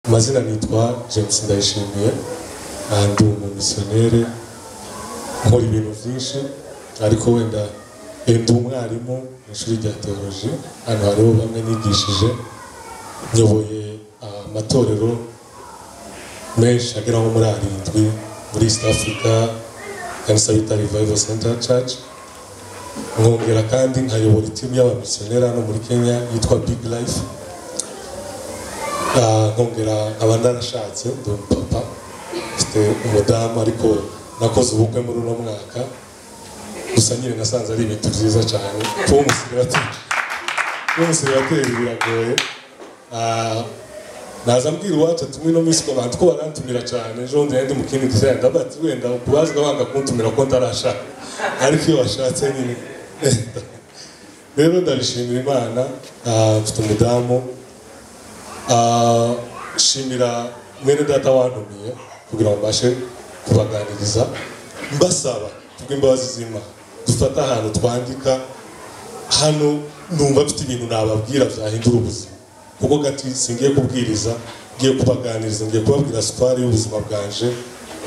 amazina nitwa james ndayishimiye aha ndi umumisiyoneri nkora ibintu byinshi ariko wenda eh, ndi umwarimu mu ishuri rya teoloji hano hariho bamwe nigishije nyoboye ah, amatorero menshi agera nko muri arindwi muri east africa kanisabita revival center church nkongera kandi nkayobora itimu y'abamisiyoneri hano muri kenya yitwa big life Ah, nkongera nkaba narashatse ndi umupapa mfite umudamu ariko nakoze ubukwe muri uno mwaka gusa nyine nasanze ari ibintu byiza cyane kuba umuseribateri kuba umuseribateri biragoye Ah, naza mbwira uwacu ati ino minsi ko abantu ko barantumira cyane ejo bundi nari ndi mu kindi gisaya ndabati wenda kubazwa banga kuntumira ko ntarashaka ariko iyo washatse nyine rero ndabishimira imana Ah, mfite umudamu Ah, nshimira mwene data wantumiye kugira ngo mbashe kubaganiriza mbasaba kubw'imbabazi z'imana dufate ahantu twandika hano numva mfite ibintu nababwira byahindura ubuzima kuko gati singiye kubwiriza ngiye kubaganiriza ngiye kubabwira sipari y'ubuzima bwanje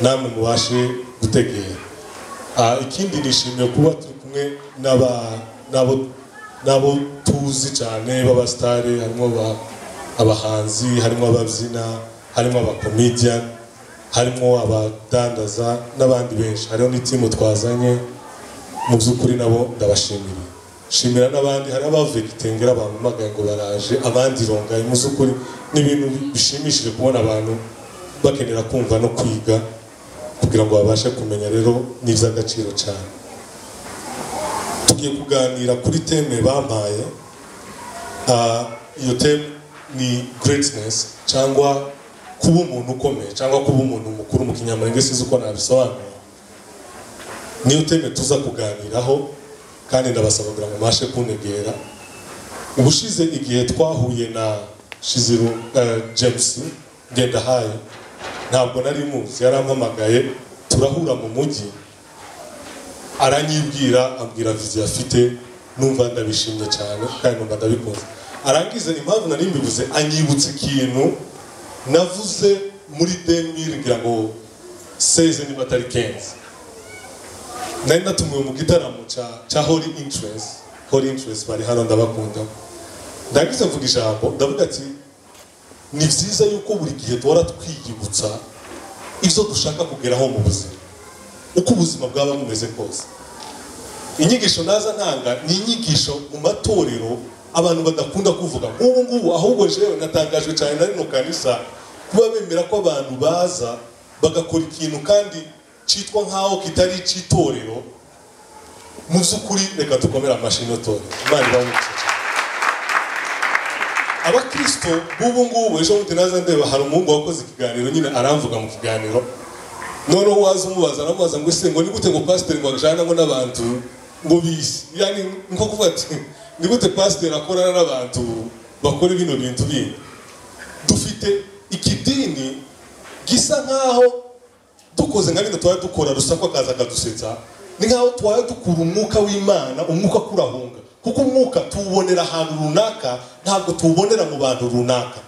namwe mubashe gutegera Ah, ikindi nishimiye kuba turi kumwe n'aba- n'abo n'abo tuzi cyane b'abasitari harimo ba- abahanzi harimo ababyina harimo abakomedian harimo abadandaza n'abandi benshi hariho n'itimu twazanye mu by'ukuri nabo ndabashimira shimira n'abandi hari abavegetengera bampamagaye ngo baraje abandi rongaye mu by'ukuri ni ibintu bishimishije kubona abantu bakenera kumva no kwiga kugira ngo babashe kumenya rero n'iby'agaciro cyane tugiye kuganira kuri teme bampaye Ah, iyo teme ni greatness cyangwa kuba umuntu ukomeye cyangwa kuba umuntu mukuru mu kinyamurenge sinzi uko nabisobanura niyo teme tuza kuganiraho kandi ndabasaba kugira ngo mbashe kunegera ubushize igihe twahuye na shiziru eh, james ngendahaye ntabwo nari muzi yarampamagaye turahura mu mujyi aranyibwira ambwira viziyo afite numva ndabishimye cyane kandi numva ndabikunze arangiza impamvu nari mbivuze anyibutsa ikintu navuze muri demiri ngira ngo seze niba atari kenzi nari natumiwe mu gitaramo cya cya hori inturesi hori inturesi bari hano ndabakunda ndagize mvuga ijambo ndavuga ati ni byiza yuko buri gihe duhora twiyibutsa ibyo dushaka kugeraho mu buzima uko ubuzima bwaba bumeze kose inyigisho naza ntanga ni inyigisho mu matorero abantu badakunda kuvuga nk'ubu ngubu ahubwo jewe natangajwe cyane na rino kanisa kuba bemera ko abantu baza bagakora ikintu kandi cyitwa nk'aho kitari icy'itorero mu by'ukuri reka dukomere amashyi n'itorero imana ibamukiza abakirisito b'ubu ngubu ejo bundi naza ndeba hari umuhungu wakoze ikiganiro nyine aramvuga mu kiganiro noneho waza umubaza aramubaza ngo ese ngo ni gute ngo pasiteri ngo ajana ngo n'abantu ngo bisi yani nko kuvuga ati ni gute pasiteri akorana n'abantu bakora bino bintu bindi dufite ikidini gisa nk'aho dukoze nka bino twari dukora rusako akaza akadusetsa ni nk'aho twari dukura umwuka w'imana umwuka kurahunga kuko umwuka tuwubonera ahantu runaka ntabwo tuwubonera mu bantu runaka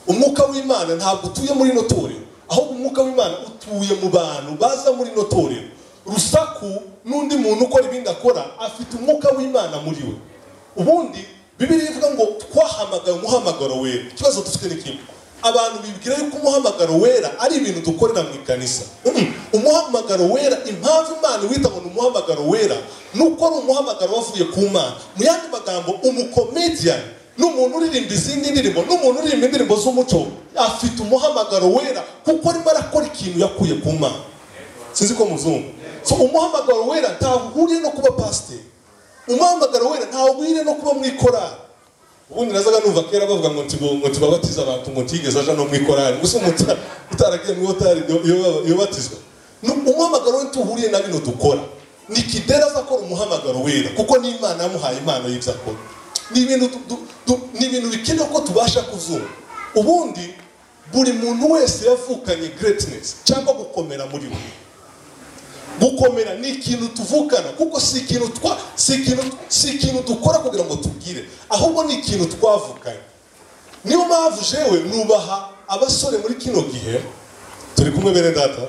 umwuka w'imana ntabwo utuye muri ino torero ahubwo umwuka w'imana utuye mu bantu baza muri ino torero rusaku n'undi muntu ukora ibindi akora afite umwuka w'imana muri we ubundi bibiri ivuga ngo twahamagaye umuhamagaro wera ikibazo dufite ni kimwe abantu bibwira yuko umuhamagaro wera ari ibintu dukorera mu ikanisa Mm-mm. umuhamagaro wera impamvu imana wita ngo ni umuhamagaro wera ni uko ari umuhamagaro wavuye ku mana mu yandi magambo umukomediyani n'umuntu uririmba izindi ndirimbo n'umuntu uririmba indirimbo z'umuco afite umuhamagaro wera kuko arimo arakora ikintu yakuye ku mana sinzi ko muzungu so umuhamagaro wera ntaho uhuriye no kuba pasiteri umuhamagaro wera ntaho uhuriye no kuba mu ikorari ubundi nazaga numva kera bavuga ngo nti ngo tubabatize abantu ngo ntigeze aja no mu ikorari gusa umuta utaragiye mu ikorari yobatizwa umuhamagaro we tuhuriye na bino dukora ni kidera azakora umuhamagaro wera kuko n'imana yamuhaye impano y'ibyo akora ni ibintu du- du- du- ni ibintu bikenewe ko tubasha kuzunga ubundi buri muntu wese yavukanye greatness cyangwa gukomera muri we gukomera ni ikintu tuvukana kuko si ikintu twa si ikintu si ikintu dukora kugira ngo tubwire ahubwo ni ikintu twavukanye niyo mpamvu jewe nubaha abasore muri kino gihe turi kumwe bene data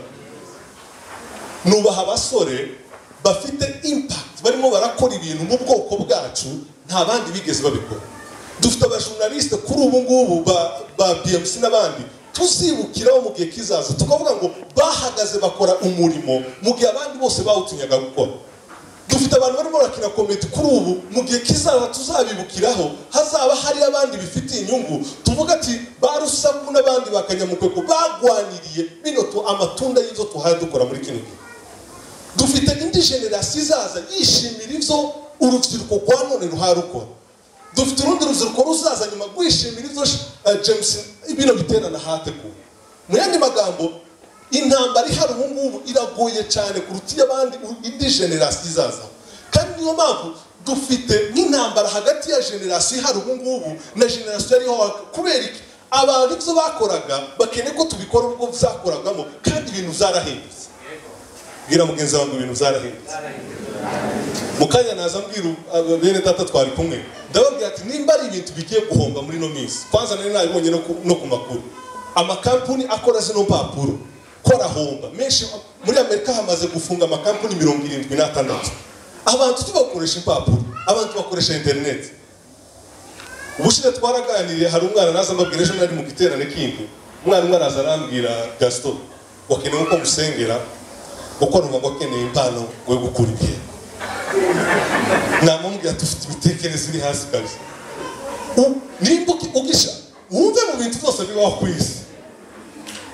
nubaha abasore bafite impact barimo barakora ibintu mu bwoko bwacu nta bandi bigeze babikora dufite abajournaliste kuri ubu ngubu ba, ba BMC n'abandi tuzibukiraho mu gihe kizaza tukavuga ngo bahagaze bakora umurimo mu gihe abandi bose bawutinyaga gukora dufite abantu barimo barakina komedi kuri ubu mu gihe kizaza tuzabibukiraho hazaba hari abandi bifitiye inyungu tuvuga ati ba rusaku n'abandi ba kanyamukweko bagwaniriye bino tu- amatunda y'ibyo tuhaye dukora muri kino gihe dufite indi generasi izaza yishimira ibyo urubyiruko rwa none ruharukora dufite urundi rubyiruko ruzaza nyuma rwishimira ibyo eh, james bino biterana hateguwe mu yandi magambo intambara ihari ubu ngubu iragoye cyane kuruta iy'abandi indi generasi izaza kandi niyo mpamvu dufite nk'intambara hagati ya generasi ihari ubu ngubu na generasi yariho kubera iki abantu ibyo bakoraga bakeneye ko tubikora ubwo byakoragamo kandi ibintu byarahindutse bwira mugenzi wanjye ibintu byarahindutse mu kanya naza mbwira aba- bene data twari kumwe ndababwira ati nimba ari ibintu bigiye guhomba muri ino minsi kwanza nari nabibonye no ku- no ku makuru amakampuni akora zino mpapuro ko arahomba menshi muri amerika hamaze gufunga amakampuni mirongo irindwi n'atandatu abantu tubakoresha impapuro abantu bakoresha interineti ubushize twaraganiriye hari umwana naza mbabwira ejo nari mu giterane kindi umwana umwe araza arambwira gasito wakenewe ko musengera kuko numva akeneye impano yo gukura ibihe namubwira dufite imitekerereze iri hasi kabisa U- nimba uki- ugisha wumve mu bintu byose bibaho ku isi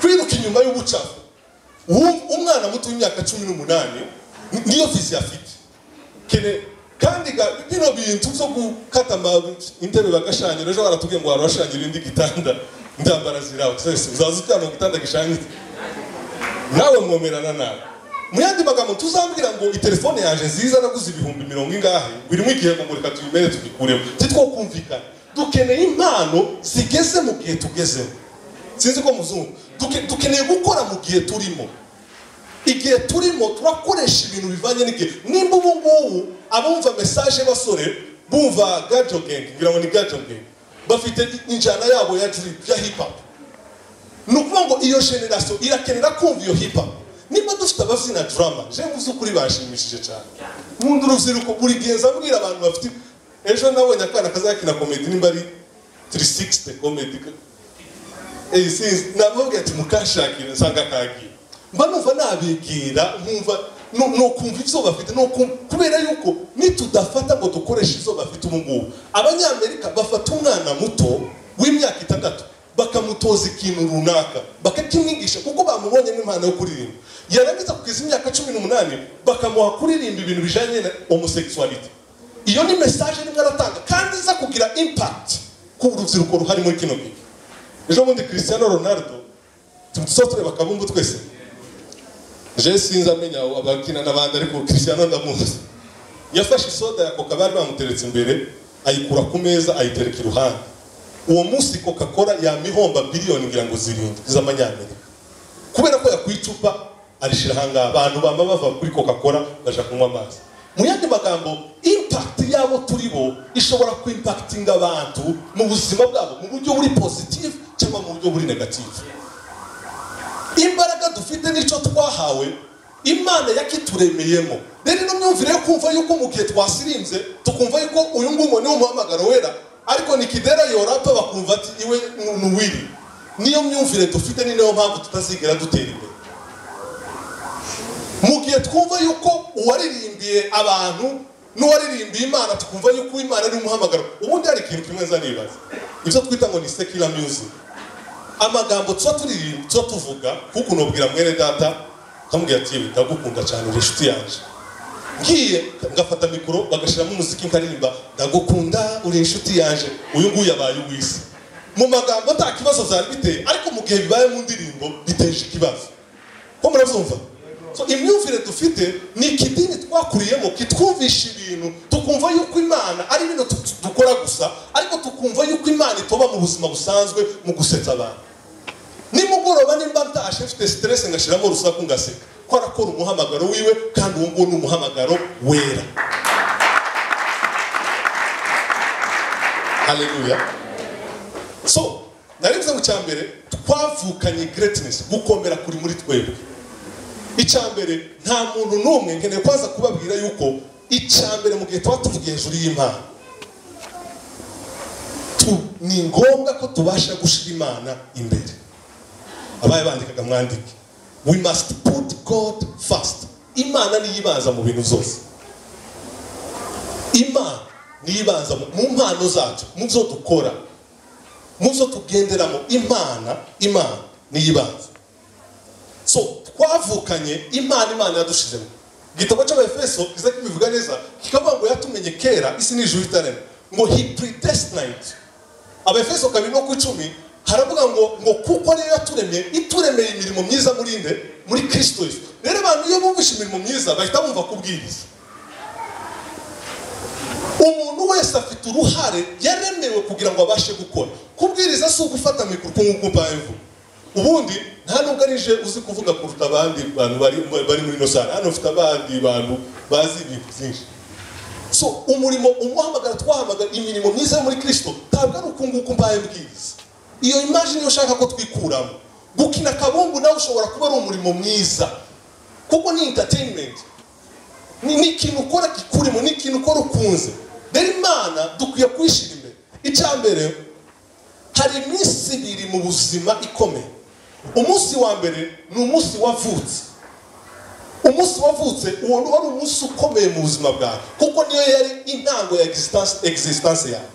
kwiruka inyuma y'ubucafu Wum- umwana muto w'imyaka cumi n'umunani ni- niyo vizi afite kene kandi ga- bino bintu byo gukata amababi intebe bagashanyira ejo baratubwiye ngo warashanyira indi gitanda ndambara zirawe uzaza uryama mu gitanda gishanyitse nawe mwomerana nawe mu yandi magambo tuzambwira ngo itelefone yaje nziza naguze ibihumbi mirongo ingahe birimo igihembo ngo reka tubimere tubikuremo titwo kumvikana dukeneye impano zigeze mu gihe tugezemo sinzi ko muzungu Duke- dukeneye gukora mu gihe turimo igihe turimo turakoresha ibintu bivanye n'igihe nimba ubu ngubu abumva mesaje basore bumva gajo gang ngira ngo ni gajo gang bafite injyana yabo ya drip ya hip hop ni ukuvuga ngo iyo generasiyo irakenera kumva iyo hip hop niba dufite abazina drama je mu by'ukuri bashimishije cyane nkunda urubyiruko buri gihe nza mbwira abantu bafite ejo nabonye akana kazakina komedi nimba ari 360 komedi Eh, sinzi namubwira ati mukashakire nsanga kagiye mba numva nabigira nkumva nu- nukumva ibyo bafite nukum- kubera yuko nitudafata ngo dukoreshe ibyo bafite ubu ngubu abanyamerika bafata umwana muto w'imyaka itandatu bakamutoza ikintu runaka bakakimwigisha kuko bamubonye nk'impano yo kuririmba yarangiza kugeza imyaka cumi n'umunani bakamuha kuririmba ibintu bijyanye na homosexuality iyo ni mesaje rimwe aratanga kandi iza kugira impact ku rubyiruko ruhari muri kino gihe ejo bundi christiano ronaldo tumutuzo tureba kabumbu twese je sinzi amenya abakina n'abandi ariko christiano ndamuzi yafashe isoda ya coca bari bamuteretse imbere ayikura ku meza ayitereka iruhande uwo munsi coca cola yamihomba biliyoni ngira ngo zirindwi z'amanyamerika kubera ko yakuye icupa arishira ahangaha abantu baba bava kuri coca cola baja kunywa amazi mu yandi magambo impact y'abo turi bo ishobora kuimpakitinga abantu mu buzima bwabo mu buryo buri positive cyangwa mu buryo buri negative imbaraga dufite n'icyo twahawe imana yakituremeyemo rero ino myumvire yo kumva yuko mu gihe twasirinze tukumva yuko uyu nguyu ni umuhamagaro wera ariko nikidera yorapa bakumva ati iwe ni- ni uwiri niyo myumvire dufite ni nayo mpamvu tutazigera dutera imbere mu gihe twumva yuko uwaririmbiye abantu n'uwaririmbiye imana tukumva yuko imana ari umuhamagaro ubundi hari ikintu kimwe nzanibaza ibyo twita ngo ni secular music amagambo tuba turirimba tuba tuvuga kuko unabwira mwene data ukamubwira ati yewe ndagukunda cyane uri inshuti yanjye ngiye ngafata mikoro bagashyiramo umuziki nkaririmba ndagukunda uri inshuti yanjye uyu nguyu yabaye uw'isi mu magambo nta kibazo byari biteye ariko mu gihe bibaye mu ndirimbo biteje ikibazo ko murabyumva so imyumvire dufite ni ikidini twakuriyemo kitwumvisha ibintu tukumva yuko imana ari ibintu tu- dukora gusa ariko tukumva yuko imana itoba mu buzima busanzwe mu gusetsa abantu nimugoroba nimba ntashe mfite stress ngashyiramo urusaku ngaseka ko arakora umuhamagaro wiwe kandi uwo nguwo ni umuhamagaro wera haleluya so narebye mu cyambere twavukanye greatness gukomera kuri muri twebwe icyambere nta muntu n'umwe nkeneye kwaza kubabwira yuko icyambere mu gihe tuba tuvugiye hejuru y'imana Tu- ni ngombwa ko tubasha gushyira imana imbere abaye bandikaga mwandike we must put god first imana niyo ibanza mu bintu zose imana niyo ibanza mu- mu mpano zacu mu byo dukora mu zo tugenderamo imana imana niyo ibanza so twavukanye imana imana yadushizemo igitabo cy'abefeso kiza kibivuga neza kikavuga ngo yatumenye kera isi n'ijuru itarema ngo he predestined abefeso kabiri no ku icumi haravuga ngo ngo kuko rero yaturemye ituremeye imirimo myiza muri nde muri kristo yesu rero abantu iyo bumvishe imirimo myiza bahita bumva kubwiriza umuntu wese afite uruhare yaremewe kugira ngo abashe gukora kubwiriza si ugufata mikoro uko nguko mbayeho ubundi nta nubwo ari je uzi kuvuga kuruta abandi bantu bari bari muri ino sare hano ufite abandi bantu bazi ibintu byinshi so umurimo umuhamagara twahamagara imirimo myiza yo muri kristo ntabwo ari uko nguko mbaye bwiza iyo imajini iyo ushaka ko twikuramo gukina kabumbu nawe ushobora kuba ari umurimo mwiza kuko ni entertainment ni ni ikintu ukora kikurimo ni ikintu ukora ukunze rero imana dukwiye kuyishyira imbere icya mbere hari iminsi ibiri mu buzima ikomeye umunsi wa mbere ni umunsi wavutse umunsi wavutse uwo wari umunsi ukomeye mu buzima bwawe kuko niyo yari intango ya existence- existence yawe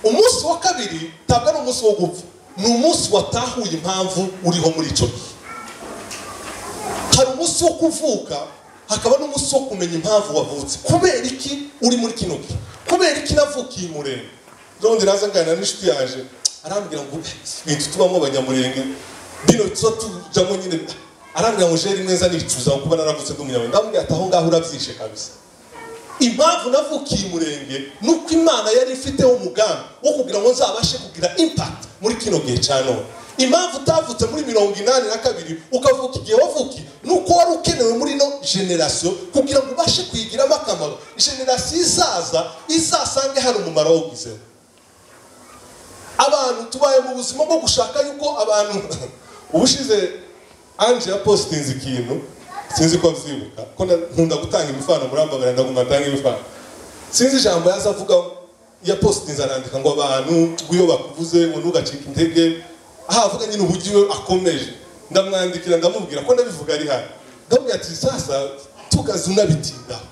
umunsi wa kabiri ntabwo ari umunsi wo gupfa ni umunsi watahuye impamvu uriho muri icyo gihe hari umunsi wo kuvuka hakaba n'umunsi wo kumenya impamvu wavutse kubera iki uri muri kino gihe kubera iki navukiye umurenge undi naza nganira n'inshuti yaje arambwira ngo ibintu tubamo abanyamurenge bino tuba tujyamo nyine arambwira ngo jeri mwiza nicuza ngo kuba naravutse ndi umunyamurenge ndamubwira ati aho ngaho urabyishe kabisa impamvu navukiye umurenge ni uko imana yari ifiteho umugambi wo kugira ngo nzabashe kugira impact muri kino gihe cya none impamvu utavutse muri mirongo inani na kabiri ukavuka igihe wavukiye ni uko wari ukenewe muri ino generasiyo kugira ngo ubashe kuyigiramo akamaro generasiyo izaza izasange hari umumaro wo kwizera abantu tubaye mu buzima bwo gushaka yuko abantu ubushize anje yapositinze ikintu sinzi ko abyibuka ko na- nkunda gutanga imifano muri ambaga ndaguma ntange imifano sinzi ijambo yaza avuga yapositinze arandika ngo abantu ngo iyo bakuvuze ngo ntugacike intege aha avuga nyine uburyo we akomeje ndamwandikira ndamubwira ko ndabivuga ari hano ndamubwira ati sasa tukazi unabitindaho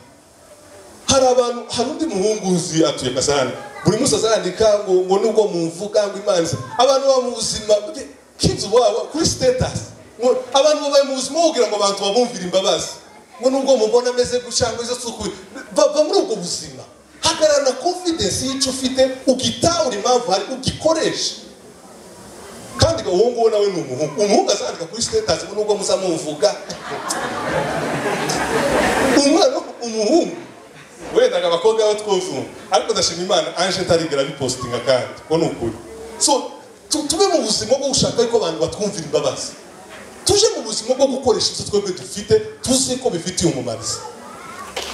hari abantu hari undi muhungu uzi atuye kasarani buri munsi azandika ngo ngo nubwo mumvuga ngo imanza abantu baba mu buzima bwe- kids wabo kuri status ngo abantu babaye mu buzima kugira ngo abantu babumvire imbabazi ngo nubwo mubona ameze gutya ngo izo suku bava muri ubwo buzima hagarara confidence y'icyo ufite ugitahure impamvu hari ugikoreshe kandi uwo nguwo nawe ni umuhungu umuhungu azandika kuri status ngo nubwo muzamumvuga umwana umuhungu wenda ngo abakobwa bo twuzuma ariko ndashima imana anje ntarigera bipositinga kandi ko ni ukuri so tu- tube mu buzima bwo gushaka yuko abantu batwumvira imbabazi tuje mu buzima bwo gukoresha ibyo twebwe dufite tuzi ko bifitiye umumariza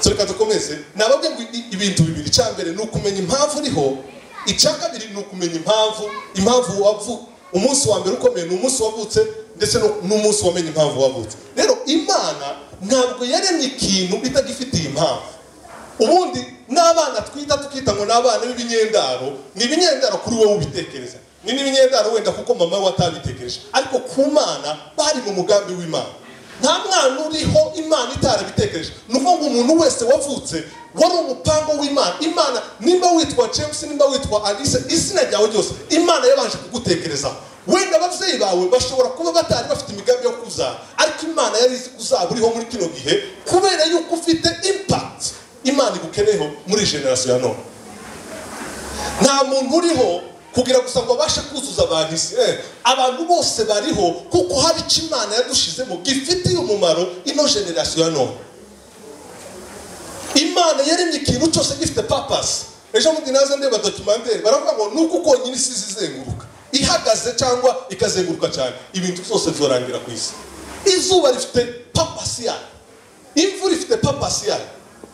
so reka dukomeze nababwe ngo i- ibintu bibiri icya mbere ni ukumenya impamvu uriho icya kabiri ni ukumenya impamvu impamvu wavu umunsi wa mbere ukomeye ni umunsi wavutse ndetse no- n'umunsi wamenye impamvu wavutse rero imana ntabwo yaremye ikintu itagifitiye impamvu ubundi n'abana twita tukita ngo ni abana b'ibinyendaro ni ibinyendaro kuri wowe ubitekereza ni n'ibinyendaro wenda kuko mama we atabitekereje ariko ku mana bari mu mugambi w'imana nta mwana uriho imana itarabitekereje ni ukuvuga ngo umuntu wese wavutse wari umupango w'imana imana nimba witwa james nimba witwa alice izina ryawe ryose imana yabanje kugutekerezaho wenda ababyeyi bawe bashobora kuba batari bafite imigambi yo kuzaza ariko imana yari izi ko uzaba uriho muri kino gihe kubera yuko ufite impakiti imana igukeneyeho muri generasiyo ya none nta muntu uriho kugira gusa ngo abashe kuzuza abantu isi Eh, abantu bose bariho kuko hari icyo imana yadushizemo gifitiye umumaro ino generasiyo ya none imana yaremye ikintu cyose gifite papasi ejo bundi naza ndeba dokimantere baravuga ngo nuko ukonyine isi izizenguruka ihagaze cyangwa ikazenguruka cyane ibintu byose bizorangira ku isi izuba rifite papasi yayo imvura ifite papasi yayo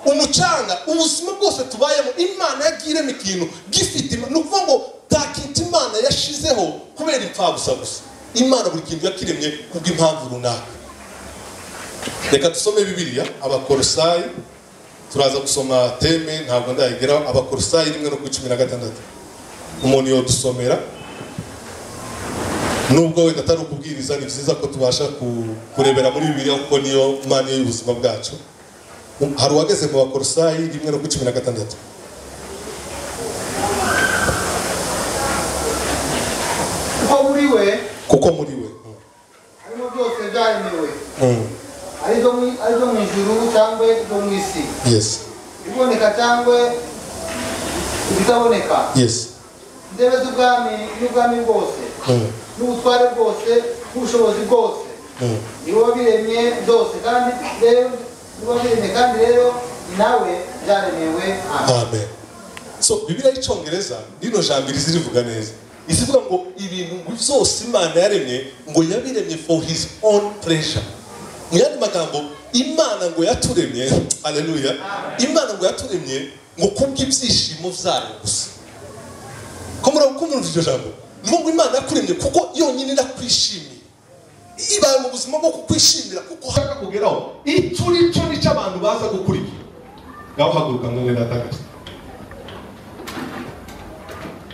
umucanga ubuzima bwose tubayemo imana yagiye irema ikintu gifite ima- ni ukuvuga ngo nta kintu imana yashizeho kubera impfabusa gusa imana buri kintu yakiremye kubw'impamvu runaka reka dusome bibiliya abakorosayi turaza gusoma teme ntabwo ndayigeraho abakorosayi rimwe no ku cumi na gatandatu umuntu yodusomera nubwo wenda atari ukubwiriza ni byiza ko tubasha ku- kurebera muri bibiliya kuko niyo mpano y'ubuzima bwacu hari uwageze mu bakorosayi rimwe no ku cumi na gatandatu kuko muri we kuko muri we harimo byose byaremewe Mm. ari ibyo mu- ari ibyo mu ijuru cyangwa ibyo mu isi yes ibiboneka cyangwa ibitaboneka yes intebe z'ubwami n'ubwami bwose Mm. n'ubutware bwose n'ubushobozi bwose Mm. ni wowe wabiremye byose kandi rero ni wowe wabiremye kandi rero ni nawe byaremewe amen amen so bibiliya y'icyongereza rino jambo irizi rivuga neza izivuga ngo ibintu byose imana yaremye ngo yabiremye for his own pleasure mu yandi magambo imana ngo yaturemye haleluya imana ngo yaturemye ngo kubw'ibyishimo byayo gusa kumura kumurumva iryo jambo ni ngo imana yakuremye kuko yonyine irakwishimiye ibaye mu buzima bwo kukwishimira kuko ushaka kugeraho icyo ni cyo nicyo abantu baza gukurikira ngaho haguruka ngo wenda atagasa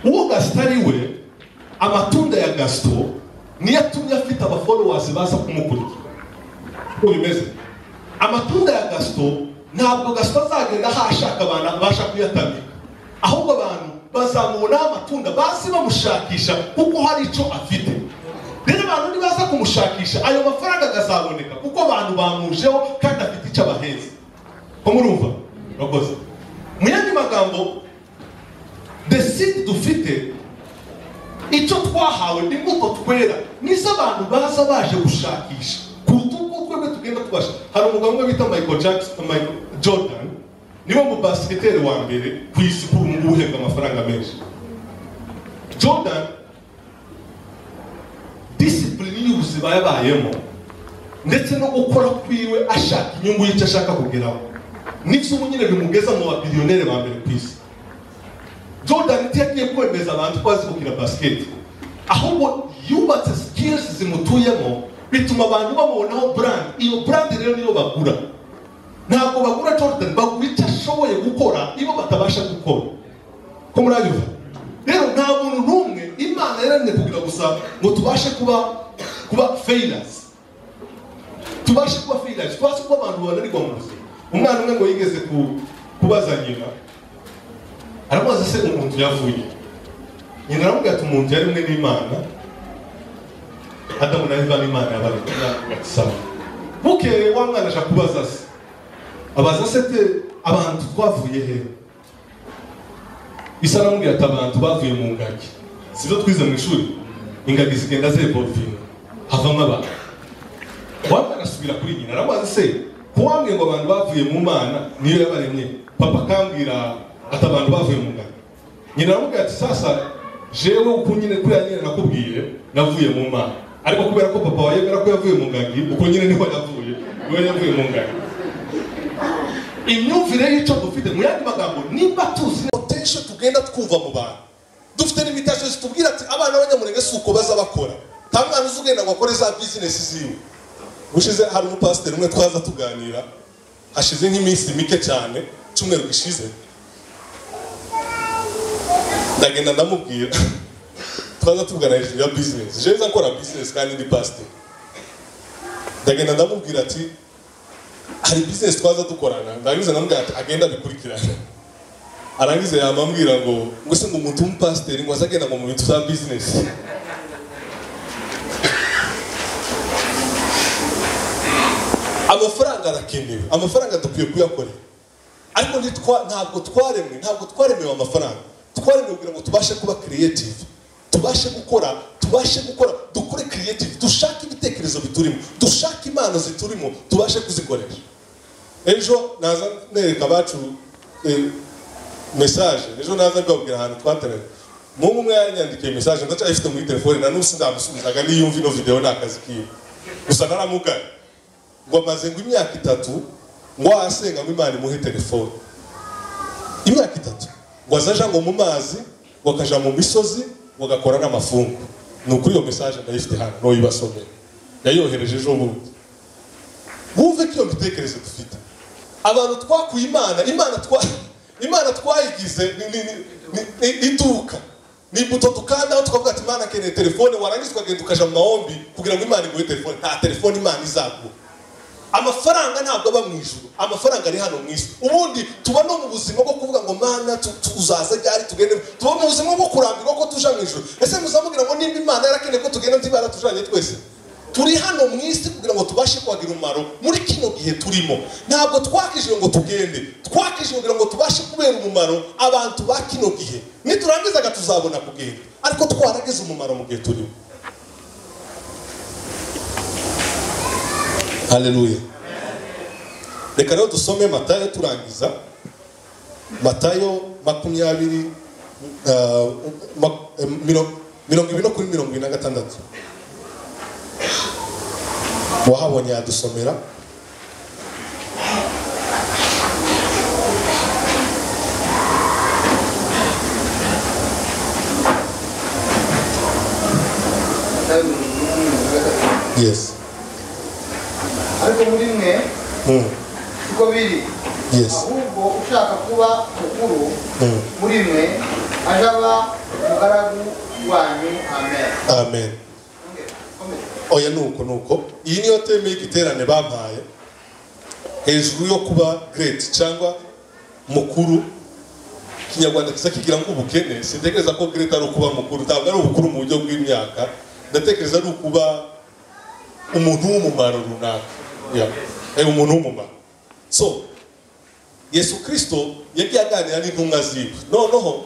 uwo gasita ari we amatunda ya gasito niyo atumye afite abafolowasi baza kumukurikira uko bimeze amatunda ya gasito ntabwo gasito azagenda ahashaka abantu abasha kuyatamika ahubwo abantu bazamubonaho amatunda bazi bamushakisha kuko hari icyo afite rero abantu nibaza kumushakisha ayo mafaranga akazaboneka kuko abantu bamujeho kandi afite icyo abaheza ko murumva murakoze mu yandi magambo the seed dufite icyo twahawe ni imbuto twera nizo abantu baza baje gushakisha kuruta uko twebwe tugenda tubasha hari umugabo umwe bita michael jackson michael jordan niwe mu basiketeri wa mbere ku isi kuri ubu ngubu uhembwa amafaranga menshi jordan disipulini y'ubuzima yabayemo ndetse no gukora kwiwe ashaka inyungu y'icyo ashaka kugeraho nibyo ubu nyine bimugeza mu babiliyoneri ba mbere ku isi jordan ntiyakwiye kwemeza abantu ko azi gukina basiketi ahubwo yubatse sikilisi zimutuyemo bituma abantu bamubonaho brand iyo brand rero niyo bagura ntabwo bagura jordan bagura icyo ashoboye gukora iyo batabasha gukora ko muranyumva rero nta muntu n'umwe imana yaremye kugira gusa ngo tubashe kuba kuba failures tubashe kuba failures tubashe kuba abantu bananirwa mu buzima umwana umwe ngo yigeze ku- kubaza nyina aramubaza se umuntu yavuye nyina aramubwira ati umuntu yari umwe n'imana adamu na eva n'imana yabarisaba bukeye wa mwana aja kubaza se abaza se te abantu twavuye he isa aramubwira ati abantu bavuye mu ngagi sibyo twize mu ishuri ingagi zigenda zevolvinga havamo abantu wamwe asubira kuri nyina aramubaza se ko wambwiye ngo abantu bavuye mu mana niyo yabaremye papa akambwira ati abantu bavuye mu ngano nyina aramubwira ati sasa jewe uko nyine kuriya nyine nakubwiye navuye mu mana ariko kubera ko papa wawe yemera ko yavuye mu ngagi uko nyine niho yavuye niwe yavuye mu ngagi imyumvire y'icyo dufite mu yandi magambo nimba tuzi potential tugenda twumva mu bantu dufite n'imitasyo zitubwira ati abana b'abanyamurenge si uko baza bakora nta mwana uzi ugenda ngo akore za bizinesi ziwe ushize hari umupasiteri umwe twaza tuganira hashize nk'iminsi mike cyane icyumweru gishize ndagenda ndamubwira twaza tuvugana hejuru ya bizinesi jeza nkora bizinesi kandi ndi pasiteri ndagenda ndamubwira ati hari bizinesi twaza dukorana ndarangiza ndamubwira ati agenda abikurikirane arangiza yamambwira ngo ngo se ngo umuntu w'umupasiteri ngo aze agenda ngo mu bintu bya bizinesi amafaranga arakenewe amafaranga dukwiye kuyakorera ariko ntitwa- ntabwo twaremwe ntabwo twaremewe amafaranga twaremewe kugira ngo tubashe kuba creative tubashe gukora tubashe gukora dukore creative dushake ibitekerezo biturimo dushake impano ziturimo tubashe kuzikoresha ejo naza nereka abacu eh, mesaje ejo naza mbabwira ahantu twateranye muhungu umwe yanyandikiye mesaje ndacyayifite muri telefone na n'ubu sindamusubizaga niyo yumva ino videwo ni akazi kiwe gusa naramugaye ngo amaze ngo imyaka itatu ngo wasenga ngo imana imuhe telefone imyaka itatu ngo azaja ngo mu mazi bakaja mu misozi bagakora n'amafungu ni ukuri iyo mesaje ndayifite hano nuyibasomera yayohereje ejo bundi wumve ko iyo mitekerereze dufite abantu twakuye imana imana twa imana twayigize ni- ni- ni- ni- ni- iduka ni buto tukandaho tukavuga ati imana akeneye telefone warangiza ukagenda ukaja mu mahombi kugira ngo imana iguhe telefone nta telefone imana izaguha amafaranga ntabwo aba mu ijuru amafaranga ari hano mu isi ubundi tuba no mu buzima bwo kuvuga ngo mana tu- tuzaza ryari tugende tuba mu buzima bwo kurambirwa ko tuja mu ijuru ese muzamubwira ngo nimba imana yarakeneye ko tugenda ntiba yaratujanye twese turi hano mu isi kugira ngo tubashe kwagira umumaro muri kino gihe turimo ntabwo twakijwe ngo tugende twakijwe kugira ngo tubashe kubera umumaro abantu ba kino gihe niturangizaga tuzabona kugenda ariko twaragize umumaro mu gihe turimo haleluya reka rero dusome matayo turangiza matayo makumyabiri ah, ma- eh, miro- mirongo ibiri no kuri mirongo ibiri na gatandatu wahabonye yadusomera matayo mirongo ine na mirongo gatatu yes ariko muri mwe Mm. siko biri yes ahubwo ushaka kuba mukuru Mm. muri mwe aje aba umugaragu wanyu amen amen Ongera, komeza. oya nuko nuko iyi niyo teme y'igiterane bampaye hejuru yo kuba great cyangwa mukuru ikinyarwanda kiza kigira ngo ubukene sintekereza ko great ari ukuba mukuru ntabwo ari ubukuru mu buryo bw'imyaka ndatekereza ari ukuba umuntu w'umumaro runaka Yeah. Eh, umuntu w'umumaro so yesu kirisito yagiye aganira n'intumwa ziwe noneho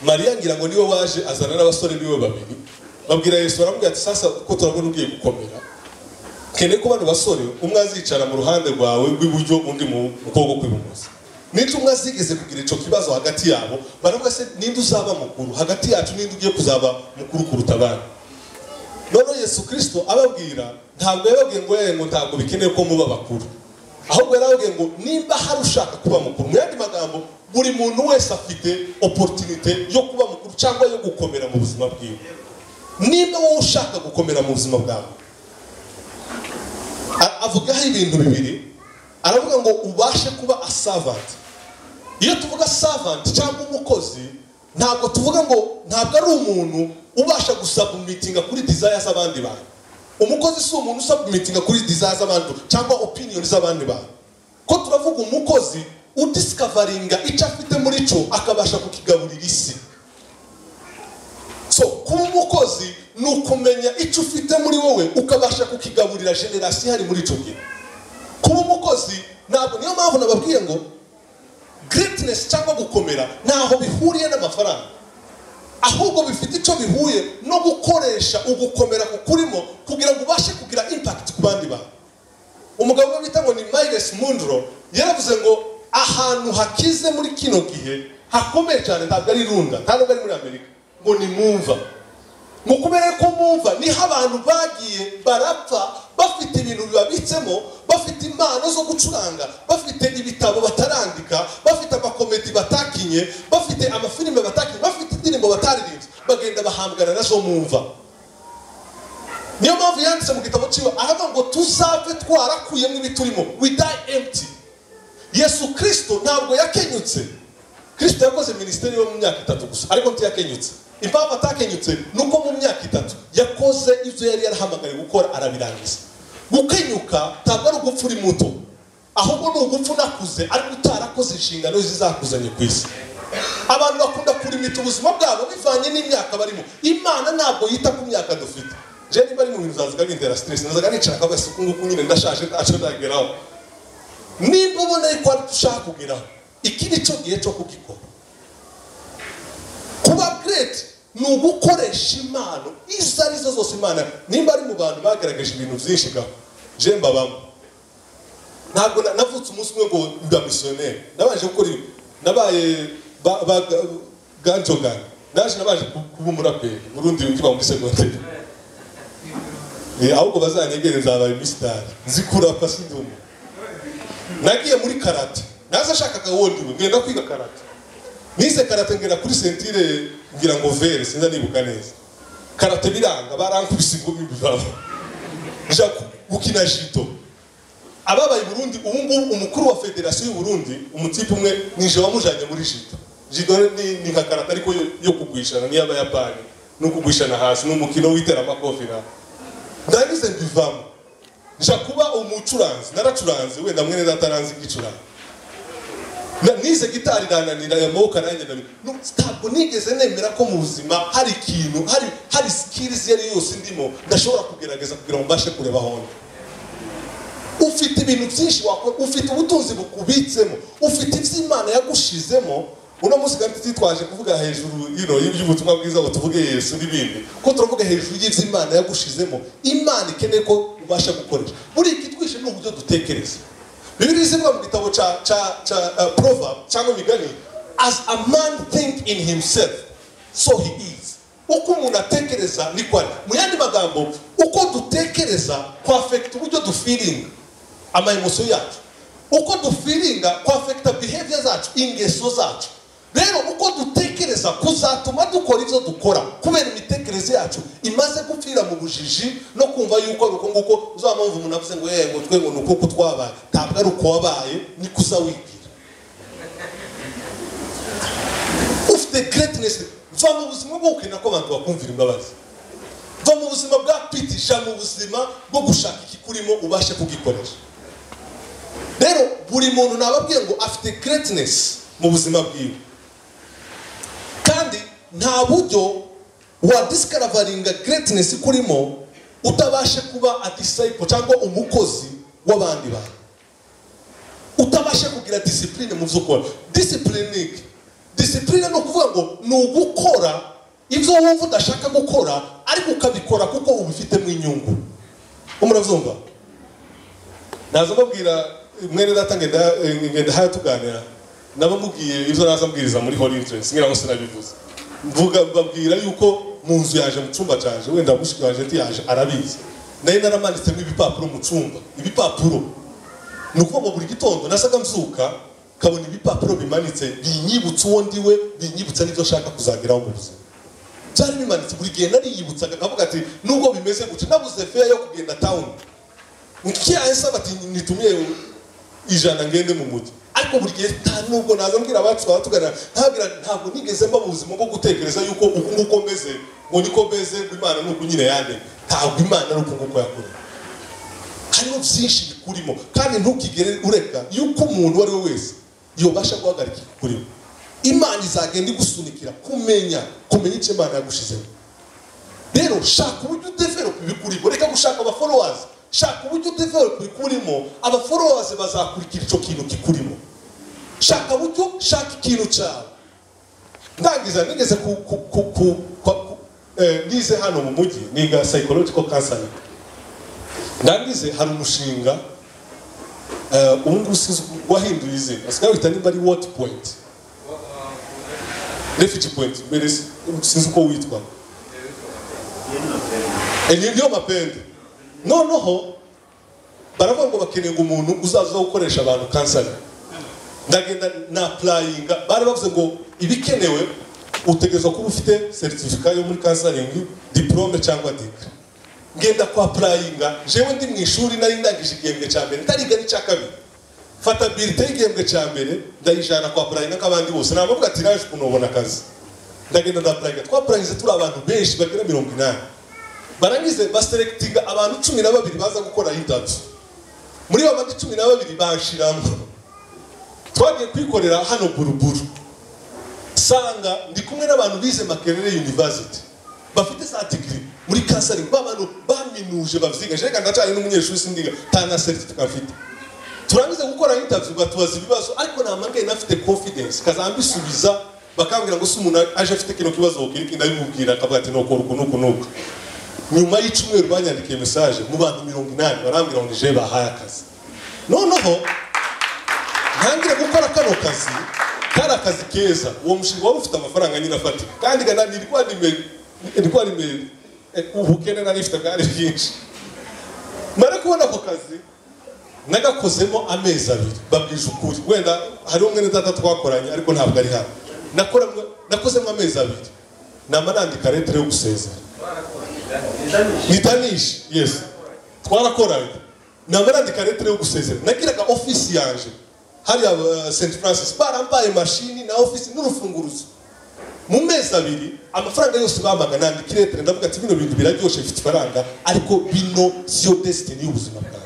mariya ngira ngo niwe waje azana n'abasore biwe babiri babwira yesu baramubwira ati sasa ko turabona ugiye gukomera keneye ko bano basore umwe azicara mu ruhande rwawe rw'iburyo undi mu mu kuboko kw'ibumoso n'icyo umwe azigeze kugira icyo kibazo hagati yabo baravuga se ninde uzaba mukuru hagati yacu ninde ugiye kuzaba mukuru kuruta abandi noneho yesu kirisito ababwira ntabwo yababwiye ngo "Eh, ngo ntabwo bikenewe ko muba bakuru ahubwo yarababwiye ngo nimba hari ushaka kuba mukuru mu yandi magambo buri muntu wese afite oporutunite yo kuba mukuru cyangwa yo gukomera mu buzima bwiwe nimba wowe ushaka gukomera mu buzima bwawe A- avugaho ibintu bibiri aravuga ngo ubashe kuba asavanti iyo tuvuga savanti cyangwa umukozi ntabwo tuvuga ngo ntabwo ari umuntu ubasha gusabumitinga kuri desire z'abandi bantu umukozi si umuntu usabumitinga kuri desire z'abandi cyangwa opiniyoni z'abandi bantu ko turavuga umukozi udisikavaringa icyo afite muri cyo akabasha kukigaburira isi so kuba umukozi ni ukumenya icyo ufite muri wowe ukabasha kukigaburira generasiyo ihari muri icyo gihe kuba umukozi ntabwo niyo mpamvu nababwiye ngo greatness cyangwa gukomera ntaho bihuriye n'amafaranga ahubwo bifite icyo bihuye no gukoresha ugukomera kukurimo kugira ngo ubashe kugira impact ku bandi bantu umugabo umwe bita ngo ni Miles Mundro yaravuze ngo ahantu hakize muri kino gihe hakomeye cyane ntabwo ari irunda ntabwo ari muri amerika ngo ni mumva mu kubera ko mumva niho abantu bagiye barapfa bafite ibintu bibabitsemo bafite impano zo gucuranga bafite ibitabo batarandika bafite amakomedi batakinye bafite amafilime batakinye bafite indirimbo bataririmbye bagenda bahambwana nazo mumva niyo mpamvu yanditse mu gitabo cyiwe aravuga ngo tuzapfe twarakuyemo ibiturimo we die empty yesu kirisito ntabwo yakenyutse kirisito yakoze minisiteri yo mu myaka itatu gusa ariko ntiyakenyutse impamvu atakenyutse ni uko mu myaka itatu yakoze ibyo yari yarahamagariye gukora arabirangiza gukenyuka ntabwo ari ugupfa uri muto ahubwo ni ugupfa unakuze ariko utarakoze inshingano zizakuzanye ku isi abantu bakunda kurimita ubuzima bwabo bivanye n'imyaka barimo imana ntabwo yita ku myaka dufite je niba ari mu bintu zazaga bintera stress nazaga nicara akavuga asuku nguku nyine ndashaje ntacyo ndageraho nimba ubona yuko hari icyo ushaka kugeraho iki ni cyo gihe cyo kugikora kuba great ni ugukoresha impano izo ari zo zose imana nimba ari mu bantu bagaragaje ibintu byinshi gaho je mbabamo ntabwo na- navutse umunsi umwe ngo mba misiyoneri nabanje gukora ibi nabaye ba- ba- ganjogani naje nabaje ku- kuba umuraperi burundi ukiba muri segonderi Eh, ahubwo bazanyegere nzabaye misitari nzi kurapa sindi umuntu nagiye muri karate naza ashakaga wondi we ngenda kwiga karate nize karate ngera kuri sentire ngira ngo vere sinza nibuka neza karate biranga barankubise ingumi bivamo nja gukina jido ababaye i burundi ubu ngubu umukuru wa federasiyo y'u burundi umutipe umwe nije wamujanye muri jido jido ni, ni nka karate ariko yo, yo kugwishana n'iy'abayapani no kugwishana hasi ni umukino w'iteramakofi na ndagize mbivamo nja kuba umucuranzi naracuranze wenda mwene dataranzi igicurano Na- nize gitari irananira aya maboko aranyananira Nu- ntabwo nigeze nemera ko mu buzima hari ikintu hari hari skills iyo ari yo yose ndimo ndashobora kugerageza kugira ngo mbashe kureba honda ufite ibintu byinshi wakora ufite ubutunzi bukubitsemo ufite ibyo imana yagushizemo uno munsi kandi titwaje kuvuga hejuru you know, y'ubutumwa bwiza ngo tuvuge yesu n'ibindi ko turavuga hejuru y'ibyo imana yagushizemo imana ikeneye ko ubasha gukoresha buriya ikitwishe ni uburyo dutekereza bibiri izivuga mu gitabo cya cya cya uh, proverb cyangwa imigani as a man think in himself so he is uko umuntu atekereza niko ari mu yandi magambo uko dutekereza kwa afekita uburyo dufiringa amayemosiyo yacu uko dufiringa kwa afekita biheviya zacu ingeso zacu rero uko dutekereza kuzatuma dukora ibyo dukora kubera imitekerereze yacu imaze gupfira mu bujiji no kumva yuko ari uko nguko uzaba mpamvu umuntu avuze ngo yego twe ngo ni uko uko twabaye ntabwo ari uko wabaye niko uzawigira ufite greatness va mu buzima bwo gukenera ko abantu bakumvira imbabazi va mu buzima bwa pitisha mu buzima bwo gushaka ikikurimo ubashe kugikoresha rero buri muntu nababwiye ngo afite greatness mu buzima bwiwe kandi nta buryo wa disikarabaringa greatness kurimo utabasha kuba a disciple cyangwa umukozi w'abandi bantu utabasha kugira disipurine mu byo ukora disipurine ni iki disipurine ni ukuvuga ngo ni ugukora ibyo wumva udashaka gukora ariko ukabikora kuko ubifitemo inyungu umurabyumva naza mbabwira mwene data ngenda eh, ngenda haya tuganira naba mubwiye ibyo naza mbwiriza muri holy interest ngira ngo sinabivuze mvuga mbabwira yuko mu nzu yaje mu cyumba cyaje wenda mushiki waje ntiyaje arabizi nayo naramanitsemo ibipapuro mu cyumba ibipapuro ni ukuvuga buri gitondo nasaga mzuka nkabona ibipapuro bimanitse binyibutsa uwo ndiwe binyibutsa n'ibyo ashaka kuzageraho mu buzima byari bimanitse buri gihe nariyibutsaga nkavuga ati nubwo bimeze gutya nabuze feya yo kugenda tawuni nkiyaye saba ati nitumiye ijana ngende mu mujyi ariko buri gihe nta nubwo naza mbwira abacu twaba tuganira ntabwira ntabwo nigeze mba mu buzima bwo gutekereza yuko uku nguko meze ngo niko meze ngo imana ni uku nyine yandemye ntabwo imana ari uku nguko yakoreye hariho byinshi bikurimo kandi ntukigere ureka yuko umuntu uwo ari we wese yobasha guhagarika ikikurimo imana izagenda igusunikira kumenya kumenya icyo imana yagushizemo rero shaka uburyo udevelopa ibikurimo reka gushaka abaforowazi shaka uburyo udevelopa ibikurimo abaforowazi bazakurikira icyo kintu kikurimo shaka uburyo shaka ikintu cyawe ndangiza nigeze ku ku ku ku kwa- ku- eh, nize hano mu mujyi niga psychological counseling ndangize hari umushinga eh, ubu ngubu sinzi uko- wahinduye izina asigaye wita nimba ari woti poyinti refugee poyinti mbere si- sinzi uko witwa Eh, niyo mapende noneho baravuga ngo bakeneye ngo umuntu uzaza gukoresha abantu kanseri ndagenda na purayinga bari bavuze ngo ibikenewe utegereza kuba ufite seritifika yo muri kansaringi diporome cyangwa dika ngenda kwa purayinga jewe ndi mu ishuri nari ndangije igihembwe cya mbere ndariga n'icya kabiri fata birite y'igihembwe cya mbere ndayijana kwa purayinga nk'abandi bose nabavuga ati naje ukuntu ubona akazi ndagenda ndapurayinga twapurayinze turi abantu benshi bagera mirongo inani barangize baserekitinga abantu cumi na babiri baza gukora intaviyu muri bo bandi cumi na babiri banshiramo twagiye kwikorera hano buruburu sanga ndi kumwe n'abantu bize makerere university bafite za digiri muri kansari babantu baminuje bavyigaje reka ndacari n'umunyeshuri sindiga tana certificate afite turangiza gukora interview batubaza ibibazo ariko nta mpamvu yari nafite confidence kazambisubiza bakambwira ngo si umuntu aje afite kino kibazo kiriki ndabimubwira akavuga ati nokora uku n'uku n'uku nyuma y'icyumweru banyandikiye message mu bantu mirongo inani barambwira ngo nije bahaye akazi noneho ntangire gukora kano kazi kari akazi keza uwo mushinga wari ufite amafaranga nyine afatika kandi gana nirwa nime nirwa nime eh, ubukene nari mfite bwari bwinshi mara kubona ako kazi nagakozemo amezi abiri babwije ukuri wenda hariho umwe na data twakoranye ariko ntabwo ari hano Nakoramwe- nakozemo amezi abiri nama nandika letire yo gusezera nitanishe yesi twarakoranye namba nandika letire yo gusezera nagiraga ofisi yanje hariya uh, st francis barambaye mashini na ofisi n'urufunguruzo mu mezi abiri amafaranga yose bampaga nandika iletire ndavuga ati bino bintu biraryoshe bifite ifaranga ariko bino siyo desitini y'ubuzima bwanjye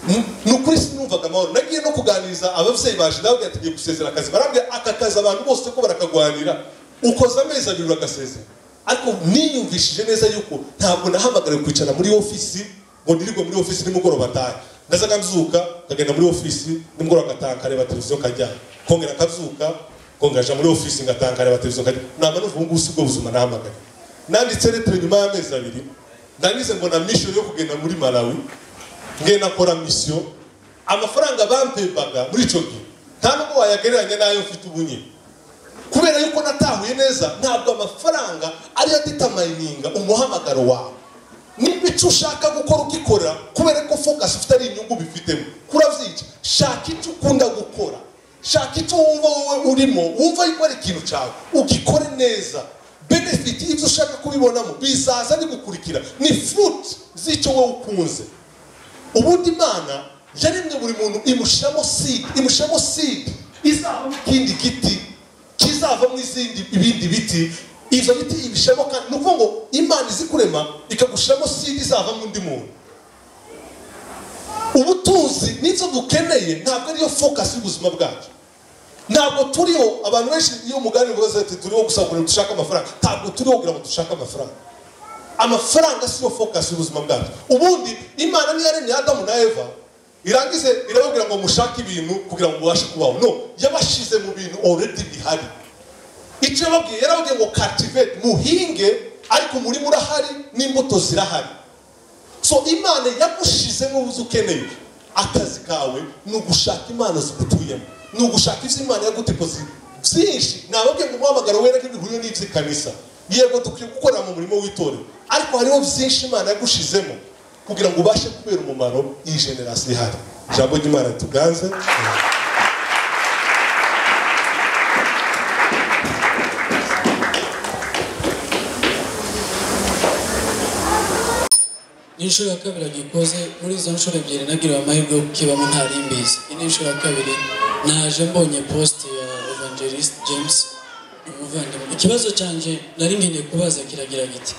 Mm, ni ukuri sinumvaga amahoro nagiye no kuganiriza ababyeyi baje ndababwira ati ngiye gusezera akazi barambwira aka kazi abantu bose ko barakagwanira ukoze amezi abiri uragasezera ariko niyumvishije neza yuko ntabwo nahamagariwe kwicara muri ofisi ngo ndirirwe muri ofisi nimugoroba atahe ndazaga nzuka nkagenda muri ofisi nimugoroba ngataha nkareba televiziyo nkajyana kongera nkazuka kongaja muri ofisi ngataha nkareba televiziyo nkajyana naba numva ubu ngubu si bwo buzima nahamagaye nanditse letire nyuma y'amezi abiri ndangize mbona mission yo kugenda muri malawi ngenda akora misiyo amafaranga bampembaga muri icyo gihe nta nubwo wayagereranya n'ayo mfite ubu nyine kubera yuko natahuye neza ntabwo amafaranga ariyo aditamayininga umuhamagaro wawe niba icyo ushaka gukora ukikorera kubera ko fokasi ufite ari inyungu bifitemo kuravyica shaka icyo ukunda gukora shaka icyo wumva wowe urimo wumva yuko ari ikintu cyawe ugikore neza benefiti ibyo ushaka kubibonamo bizaza bigukurikira ni fruit z'icyo wowe ukunze ubundi imana yaremye buri muntu imushyiramo sidi imushyiramo sidi izavamo ikindi giti kizavamo izindi ibindi biti ibyo biti ibishyiramo kandi ni ukuvuga ngo imana izi kurema ikagushyiramo sidi izavamo undi muntu ubutunzi n'icyo dukeneye ntabwo ariyo fokasi y'ubuzima bwacu ntabwo turiho abantu benshi iyo muganira baza ati turiho gusa kugira ngo dushake amafaranga ntabwo turiho kugira ngo dushake amafaranga amafaranga siyo focus y'ubuzima bwacu ubundi imana niyo yaremye adamu na eva irangize irababwira ngo mushake ibintu kugira ngo mubashe kubaho no yabashize mu bintu already bihari icyo yababwiye yarababwiye ngo cultivate muhinge ariko umurima urahari n'imbuto zirahari so imana yagushizemo ubuze ukeneye akazi kawe ni ugushaka imana zigutuyemo ni ugushaka ibyo imana yagutekoze byinshi nababwiye ngo umuhamagaro wera ntibihuriye n'iby'ikanisa yego dukwiye gukora mu murimo w'itorero ariko hariho byinshi imana yagushizemo kugira ngo ubashe kubera umumaro iyi generasi ihari ijambo ry'imana tuganze ni inshuro ya kabiri agikoze muri izo nshuro ebyiri nagiriwe amahirwe yo kukibamo ntari mbizi iyi ni inshuro ya kabiri naje mbonye posite ya evangelist james umuvandimwe ikibazo cyanjye nari nkeneye kubaza kiragira giti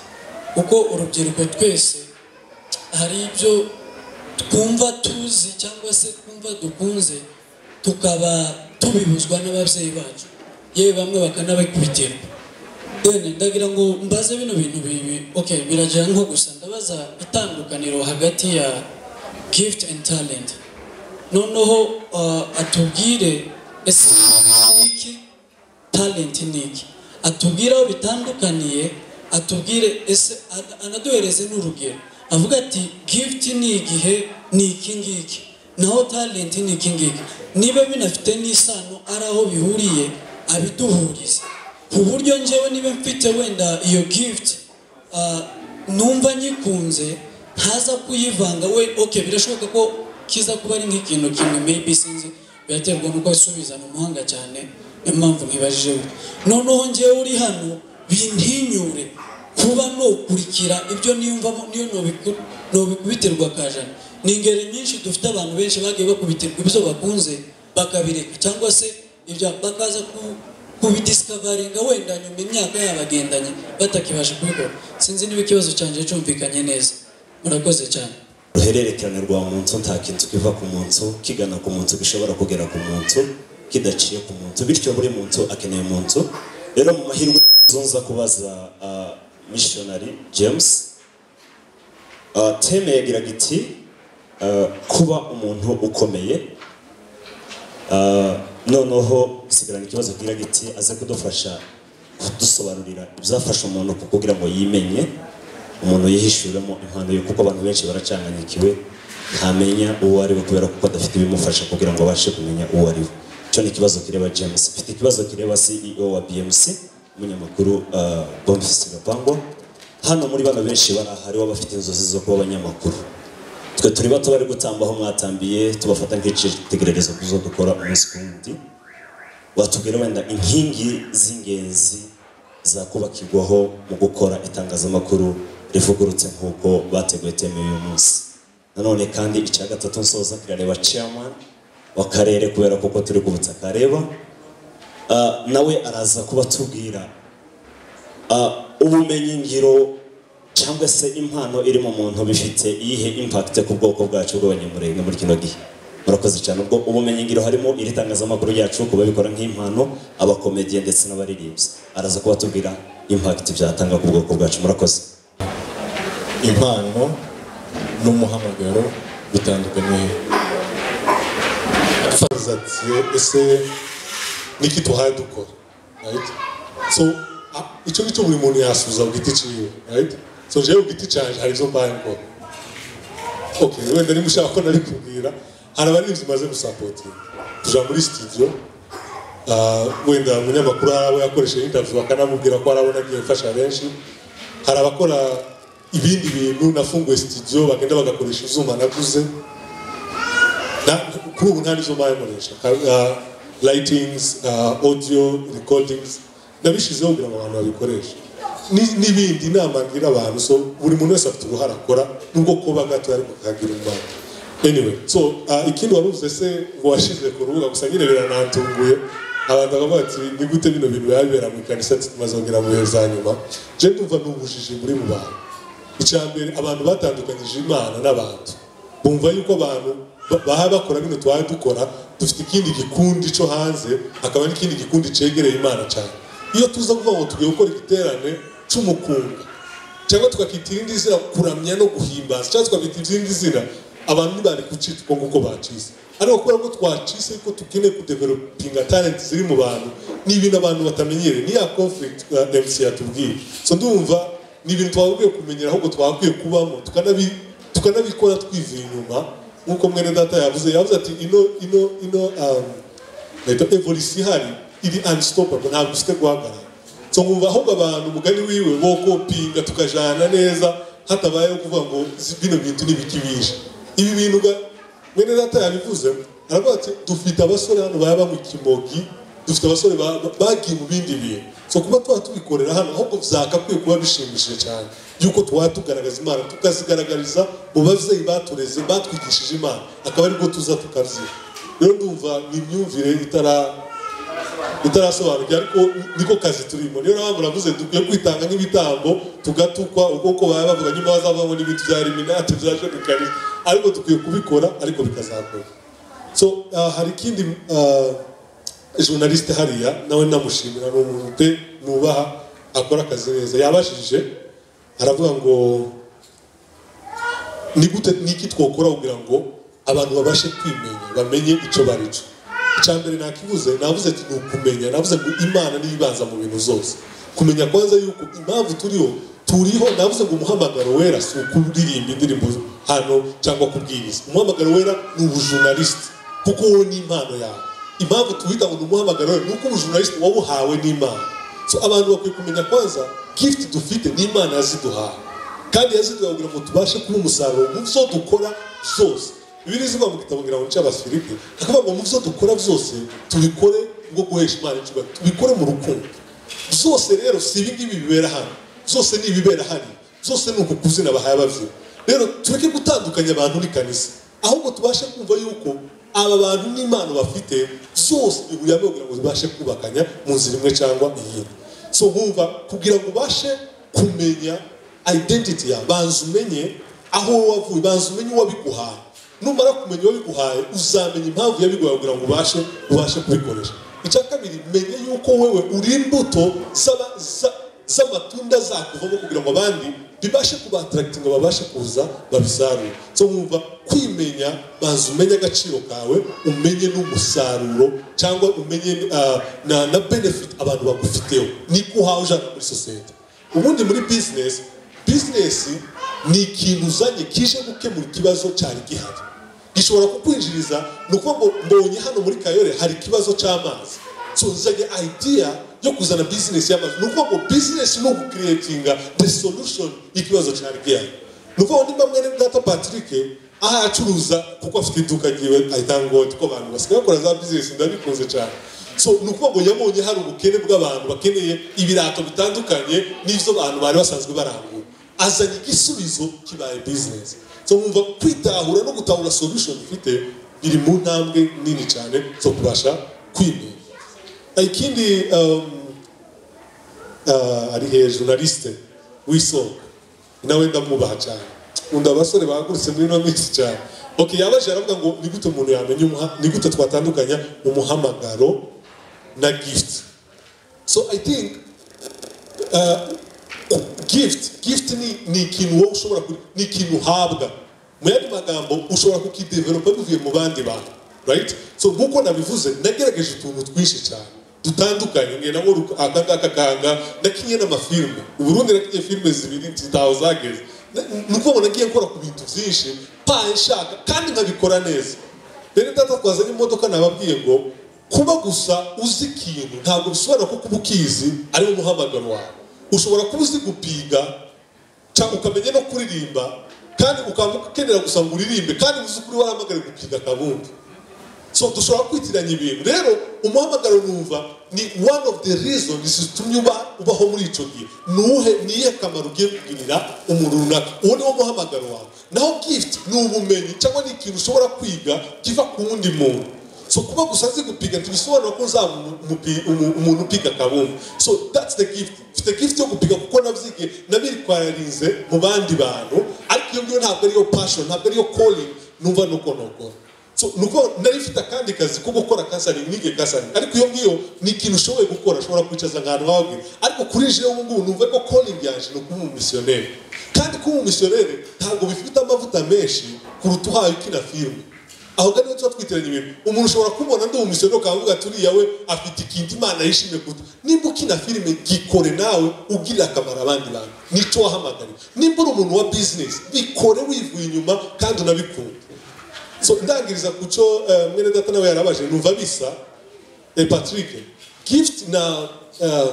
kuko urubyiruko twese hari ibyo twumva tuzi cyangwa se twumva dukunze tukaba tubibuzwa n'ababyeyi bacu yewe bamwe bakanabikubitirwa deni ndagira ngo mbaze bino bintu bibi okay biragira nko gusa ndabaza itandukaniro hagati ya gift and talent noneho uh, atubwire ese iki talent ni iki atubwire aho bitandukaniye atubwire ese ana- anaduhereze n'urugero avuga ati gift ni igihe ni iki ngiki naho talent ni iki ngiki niba binafite n'isano ari aho bihuriye abiduhurize ku buryo njyewe niba mfite wenda iyo gift ah, numva nyikunze ntaza kuyivanga we okay birashoboka ko kiza kuba ari nk'ikintu kimwe maybe sinzi biraterwa nuko asubizana umuhanga cyane niyo mpamvu mwibajije we noneho njyewe uri hano bintinyure kuba nukurikira ibyo niyumvamo niyo nubiku- nubikubitirwa kajana ni ingeri nyinshi dufite abantu benshi bagiye bakubitirwa ibyo bakunze bakabireka cyangwa se ibyo bakaza ku- kubidisikavaringa wenda nyuma imyaka yabagendanye batakibasha kubikora sinzi niba ikibazo cyanjye cyumvikanye neza murakoze cyane uruhererekane rwa muntu ntakintu kiva ku muntu kigana ku muntu gishobora kugera ku muntu kidaciye ku muntu bityo buri muntu akeneye umuntu rero mu mahirwe zunza kubaza ah, missionary james ah, teme yagiraga iti ah, kuba umuntu ukomeye Ah, noneho sigarana ikibazo kigiraga iti aze kudufasha kudusobanurira ibyafasha umuntu kugira ngo yimenye umuntu yihishuramo impano ye kuko abantu benshi baracanganyikiwe ntamenya uwo ari we kubera kuko adafite ibimufasha kugira ngo abashe kumenya uwo ari we icyo ni ikibazo kireba james mfite ikibazo kireba ceo wa bmc umunyamakuru ah, bonfisi gapangwa hano muri bano benshi bari aha hariho abafite inzozi zo kuba abanyamakuru twe turi bato bari gutambaho mwatambiye tubafata nk'icyitegererezo ku zo dukora umunsi ku wundi watubwira wenda inkingi z'ingenzi zakubakirwaho mu gukora itangazamakuru rivugurutse nk'uko bateguye teme y'uyu munsi nanone kandi icya gatatu nsoza kirareba chairman w'akarere kubera kuko turi ku butaka areba Ah, nawe araza kuba tubwira ubumenyi ngiro cyangwa se impano iri mu muntu bifite iyihe impact ku bwoko bwacu bw'abanyamurenge muri kino gihe murakoze cyane ubwo ubumenyi ngiro harimo iri tangazamakuru ryacu ku babikora nk'impano abakomediye ndetse n'abaririmbyi araza kuba tubwira impact byatanga ku bwoko bwacu murakoze impano n'umuhamagaro bitandukanye yavuze ati ese niki tuhaye dukora right so a- icyo ngicyo buri muntu yasubiza ku giti cyiwe right so jewe ku giti cyanjye hari izo mbaye ngo okay wenda niba ushaka ko nari kubwira hari abaririmbyi maze gusapotinga tuja muri studio ah, wenda umunyamakuru hari abo yakoresheje interview akanamubwira ko hari abo nagiye mfasha benshi hari abakora ibindi bintu nafunguye studio bagenda bagakoresha izuba naguze Na- kuri ubu nta nizo bayakoresha lightings uh, audio recordings nabishyizeho kugira ngo abantu babikoreshe Ni- n'ibindi inama ngira abantu so buri muntu wese afite uruhare akora nubwo kuba gato ariko kagira umwanya anyway so uh, ikindi wari uvuze se ngo washyize ku rubuga gusa nyine biranantunguye abantu bakavuga ati ni gute bino bintu biba bibera mu ikanisa tumaze kugera mu bihe za nyuma je ndumva ni ubujiji muri mu bantu icya mbere abantu batandukanyije imana n'abantu bumva yuko abantu ba- baba bakora bino tubaye dukora dufite ikindi gikundi cyo hanze hakaba n'ikindi gikundi cyegereye imana cyane iyo tuza kuvuga ngo tugiye gukora igiterane cy'umukunga cyangwa tukakita irindi zina kuramya no guhimbaza cyangwa tukakita irindi zina abantu ntibari kucita uko nguko bacise ariko kubera ko twacise ko tukeneye kudevelopinga talent ziri mu bantu ni ibintu abantu batamenyereye ni ya conflict uh, MC yatubwiye so ndumva ni ibintu twabwiye kumenyera ahubwo twakwiye kubamo tukanabi tukanabikora twivuye inyuma nk'uko mwene data yavuze yavuze ati ino ino ino um, leta evolusi ihari iri unstoppable ntabwo ifite guhagarara so nkumva ahubwo abantu umugani wiwe wo kopinga tukajana neza hatabayeho kuvuga ngo "Zi- bino bintu ntibikibisha ibi bintu ga- mwene data yabivuze aravuga ati dufite abasore hano baba mu kimogi dufite abasore ba- ba- bagiye mu bindi bintu so kuba tuba tubikorera hano ahubwo byakakwiye kuba bishimishije cyane yuko tuba tugaragaza imana tukazigaragariza mu babyeyi batureze batwigishije imana akaba aribwo tuza tukabyina rero ndumva ni imyumvire itara itarasobanukiwe ariko niko kazi turimo niyo mpamvu navuze dukwiye kwitanga nk'ibitambo tugatukwa uko uko baba bavuga nyuma hazavamo n'ibintu bya eliminati bya jenikariye ariko dukwiye kubikora ariko bikazakora so ah, hari ikindi ah, journaliste hariya nawe namushimira ni umuntu pe nubaha akora akazi neza yabashije aravuga ngo ni gute niki twakora kugira ngo abantu babashe kwimenya bamenye icyo bari cyo icya mbere nakivuze navuze ati ni ukumenya navuze ngo imana niyo ibanza mu bintu zose kumenya kwanza yuko impamvu turiho turiho navuze ngo umuhamagaro wera si ukuririmba indirimbo hano cyangwa kubwiriza umuhamagaro wera ni ubujurnalisiti kuko wowe ni impano yawe impamvu tuwita ngo ni umuhamagaro wera ni uko ubujurnalisiti wawuhawe n'imana so abantu bakwiye kumenya kwanza gift dufite ni imana yaziduhaye kandi yaziduha kugira ngo tubashe kuba umusaruro mu byo dukora zose bibiri zivuga mu gitabo ngira ngo cy'abafilipi akavuga ngo mu byo dukora byose tubikore bwo guhesha imana icyubahiro tubikore mu rukundo byose rero si ibi ngibi bibera hano byose ni ibibera hano byose ni uku kuzina bahaye ababyeyi rero tureke gutandukanya abantu n'ikanisa ahubwo tubashe kumva yuko aba bantu n'impano bafite zose bihuriye hamwe kugira ngo zibashe kubakanya mu nzira imwe cyangwa iyindi so nkumva kugira ngo ubashe kumenya identity yawe banza umenye aho wowe wavuye banza umenye uwabiguhaye numara kumenya uwabiguhaye uzamenya impamvu yabiguhaye kugira ngo ubashe ubashe kubikoresha icya kabiri menye yuko wewe uri imbuto z'aba- za- z'amatunda zakuvamo kugira ngo abandi bibashe kubatarakitinga babashe kuza babisarure so nkumva kwimenya banza umenye agaciro kawe umenye n'umusaruro cyangwa umenye ah, na, na benefit abantu bagufiteho niko uhawe ujana muri sosiyete ubundi muri bizinesi bizinesi ni ikintu uzanye kije gukemura ikibazo cyari gihari gishobora kukwinjiriza ni uko ngo mbonye hano muri kayore hari ikibazo cy'amazi so uzanye idea yo kuzana bizinesi y'amazi ni uko ngo bizinesi ni ugukiretinga the solution y'ikibazo cyari gihari ni uko niba mwene data patrick aho acuruza kuko afite iduka ryiwe ahita ngo ko abantu basigaye bakora za bizinesi ndabikunze cyane so ni ukuvuga ngo yabonye hari ubukene bw'abantu bakeneye ibirato bitandukanye n'ibyo abantu bari basanzwe barangura azanye igisubizo kibaye bizinesi so mwumva kwitahura no gutahura solution ufite biri mu ntambwe nini cyane zo kubasha kwimenya ikindi um, ah, ari hejuru na lisite w'isoko nawe ndamwubaha cyane undi abasore bahagurutse muri ino minsi cyane ok yabaje aravuga ngo ni gute umuntu yamenya umuha- ni gute twatandukanya umuhamagaro na gift so i think ah, gift gift ni, ni ikintu wowe ushobora ku- ni ikintu uhabwa mu yandi magambo ushobora kukidevelopa bivuye mu bandi bantu right so nk'uko nabivuze nagerageje utuntu twinshi cyane dutandukanye nge nawe akangaka kanga nakinye n'amafilme uburundi nakinye filme zibiri zitaho zageze Na- ni ukuvuga ngo nagiye nkora ku bintu byinshi paye nshaka kandi nkabikora neza rero data twazanye imodoka nababwiye ngo kuba gusa uzi ikintu ntabwo bisobanura ko kuba ukizi ari wo muhamagaro wawe ushobora kuba uzi gupiga ca- ukamenya no kuririmba kandi ukaba ukenera gusa ngo uririmbe kandi uzi ukuri warahamagariwe gupiga akabumbi so dushobora kwitiranya ibintu rero umuhamagaro numva ni one of the reasons zitumye uba ubaho muri icyo gihe ni uwuhe ni iyihe kamaro ugiye kugirira umuntu runaka uwo ni wo muhamagaro wawe naho gift ni ubumenyi cyangwa ni ikintu ushobora kwiga kiva ku wundi muntu so kuba gusa azi gupiga ntibisobanura ko uzaba umu- umupi- umu- umuntu upiga kabumbu so that's the gift mfite gift yo gupiga kuko nabyigiye nabirikwararinze mu bandi bantu ariko iyo ngiyo ntabwo ariyo passion ntabwo ariyo calling numva nuko nokora so nuko nari mfite akandi kazi ko gukora kasaringi nige kasaringi ariko iyo ngiyo ni ikintu ushoboye gukora ushobora kwicaza ahantu wawe ariko kuri jewe ubu ngubu numva ko calling yaje ni ukuba umumisiyoneri kandi kuba umumisiyoneri ntabwo bifite amavuta menshi kuruta uhaye ukina filime aho gani tuba twiteranya ibintu umuntu ushobora kumubona ndi umumisiyoneri ukavuga ati uriya we afite ikintu imana yishimiye kuruta nimba ukina filime gikore nawe ugirira akamaro abandi bantu nicyo wahamagariwe nimba uri umuntu wa bizinesi bikore wivuye inyuma kandi unabikunda so ndangiriza ku cyo eh, mwene data nawe yarabaje numva bisa eh, patrick gift na eh,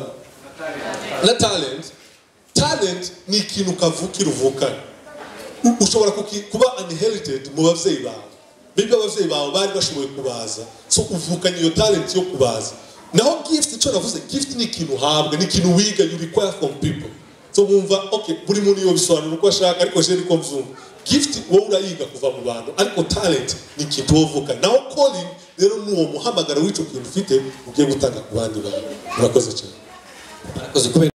na talent talent ni ikintu kavukira uvukana U- ushobora kuki- kuba unherited mu babyeyi bawe bibyo ababyeyi bawe bari bashoboye kubaza so uvukanye iyo talent yo kubaza naho gift icyo navuze gift ni ikintu uhabwa ni ikintu wiga you require from people so mwumva okay buri muntu yobisobanura uko ashaka ariko jewe niko mbyumva gift wowe urayiga kuva mu bantu ariko talent ni ikintu wowe uvukana naho calling rero ni uwo muhamagaro w'icyo kintu ufite ugiye gutanga ku bandi bantu murakoze cyane murakoze kubera